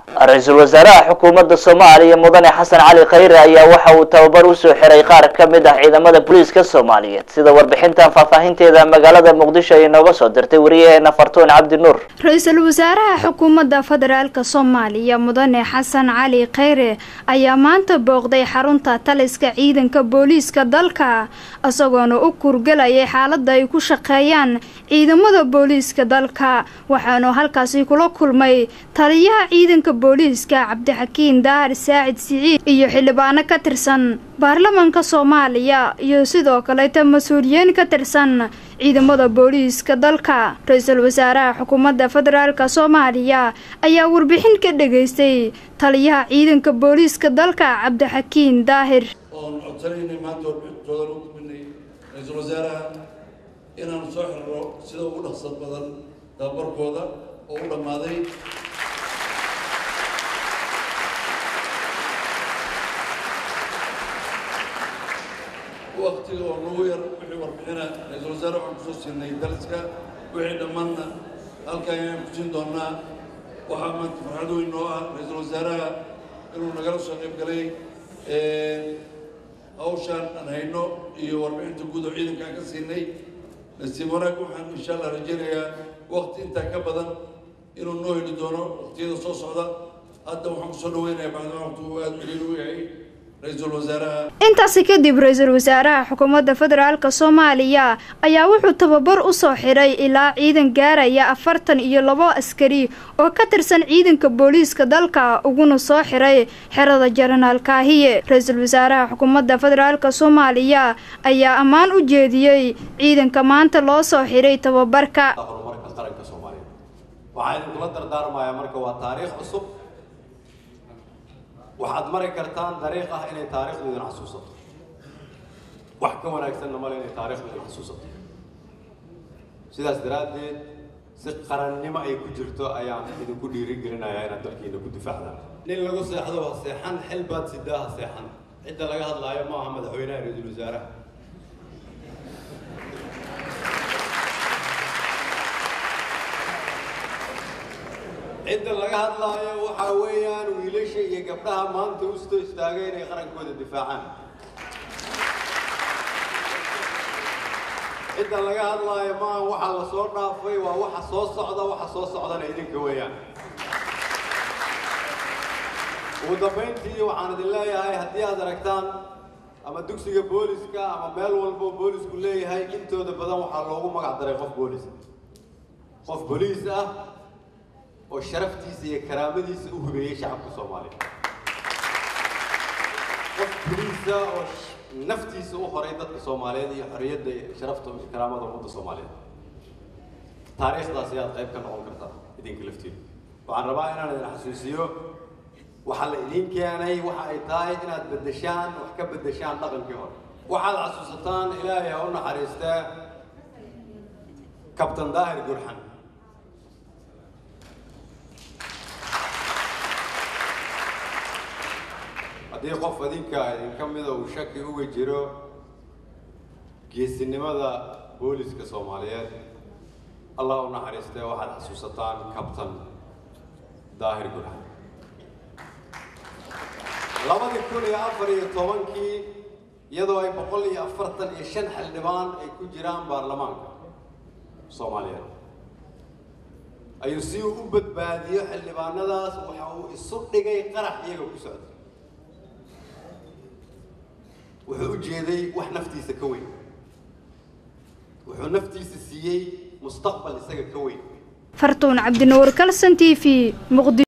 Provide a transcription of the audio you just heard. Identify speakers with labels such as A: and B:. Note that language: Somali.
A: ra-iisul wasaaraha xukuumadda soomaaliya mudane xasan cali khayre ayaa waxa uu tababar usoo xiray qaar ka mid ah ciidamada booliiska soomaaliyeed sida warbixintan faahfaahinteeda magaalada muqdisho ay nooga soo dirtay wariyaheena fartuun cabdi nuur
B: ra-iisul wasaaraha xukuumadda federaalk soomaaliya mudane xasan cali khayre ayaa maanta booqday xarunta taliska ciidanka booliiska dalka isagoona u kurgelayay xaalada ay ku shaqeeyaan ciidamada booliiska dalka waxaanu halkaasi kula kulmay taliyaha ciidanka booliiska cabdixakiin daahir saacid siciid iyo xildhibaano ka tirsan baarlamaanka soomaaliya iyo sidoo kaleeta mas-uuliyiin ka tirsan ciidamada booliiska dalka ra-iisul wasaaraha xukuumadda federaalk soomaaliya ayaa warbixin ka dhageystay taliyaha ciidanka booliiska dalka cabdixakiin daahir
C: oon codsanaynay maanta warbixintoodan u gudbinay ra-iisul wasaaraha inaanu soo xiriro sida ugu dhaqsad badan tababarkooda oo u dhammaaday waktiga oo nagu yar wixii warbixina ra-iisul wasaare waxaan kusoo siinay daliska wixii dhammaanna halkan ayaan kusiin doonaa waxaa maanta farxad weyn noo ah ra-iisul wasaaraha inuu nagala soo qayb galay hawshaan aan hayno iyo warbixinta guud oo ciidanka aan ka siinay nasiib wanaag waxaan insha allah rajaynayaa wakti intaa ka badan inuu noo heli doono waktiyada soo socda hadda waxaan kusoo dhaweynayaa bacdama waqti uu aada celiil u yahay ra-iisul wasaaraha
B: intaasi kadib ra-iisul wasaaraha xukuumadda federaalk soomaaliya ayaa wuxuu tababar usoo xiray ilaa ciidan gaaraya afartan iyo labo askari oo ka tirsan ciidanka booliiska dalka uguna soo xiray xerada jenaraal kaahiye ra-iisul wasaaraha xukuumadda federaalk soomaaliya ayaa ammaan u jeediyey ciidanka maanta loo soo xiray tababarka
D: horumarka qaranka soomaaliya waxaa idinkula dardaarmayaa marka waa taariikh cusub waxaad mari kartaan dariiq ah inay taariikhdu idin xasuusato wax ka wanaagsanna male inay taariikhdu idin xasuusato sidaas daraaddeed si qarannimo ay ku jirto ayaan idinku dhiirigelinayaa inaad dalkiina ku difaacdaan nin lagu seexdo ha seexan xil baad sidaa ha seexan cidda laga hadlaayo ma aha madaxweynaha ra-iisul wasaaraha cidda laga hadlaayo waxaa weeyaan wiilasha iyo gabdhaha maanta ustoo istaagay inay qarankooda difaacaan cidda laga hadlaayo maaha waxa la soo dhaafay waa waxa soo socda waxa soo socdana idinka weeyaan ugu dambayntii waxaan idin leeyahay haddii aad aragtaan ama dugsiga booliska ama meel walbo boolisku leeyahay intooda badan waxaa loogu magac daray qof boolis qof boliis ah oo sharaftiisa iyo karaamadiisa u hubeeyey shacabka soomaaliya qof boliisa oo naftiisa u horay dadka soomaaliyeed iyo xorriyadda iyo sharafta iyo karaamada ummadda soomaaliyeed taariikhdaas ayaad qayb ka noqon kartaa idinka laftiina waxaan rabaa inaan idin xasuusiyo waxaa la idin keenay waxa ay tahay inaad beddeshaan wax ka beddeshaan dhaqankii hore waxaad xasuusataan ilaahay ha u naxariistaa kabtan daahir gurxan haddii qof adinka idinka mida uu shaki uga jiro geesinimada booliska soomaaliyeed allah u naxariistee waxaad xasuusataan kabtan daahir gurxan labadii kun iyo afar iyo tobankii iyadoo ay boqol iyo afartan iyo shan xildhibaan ay ku jiraan baarlamaanka soomaaliyeed ayuu si uu u badbaadiyo xildhibaanadaas waxa uu isu dhigay qarax iyaga ku socda wuxuu u jeeday wax naftiisa ka weyn wuxuu naftiisa siiyey mustaqbal isaga ka weyn
B: fartuun cabdinuur kalson t v muqdi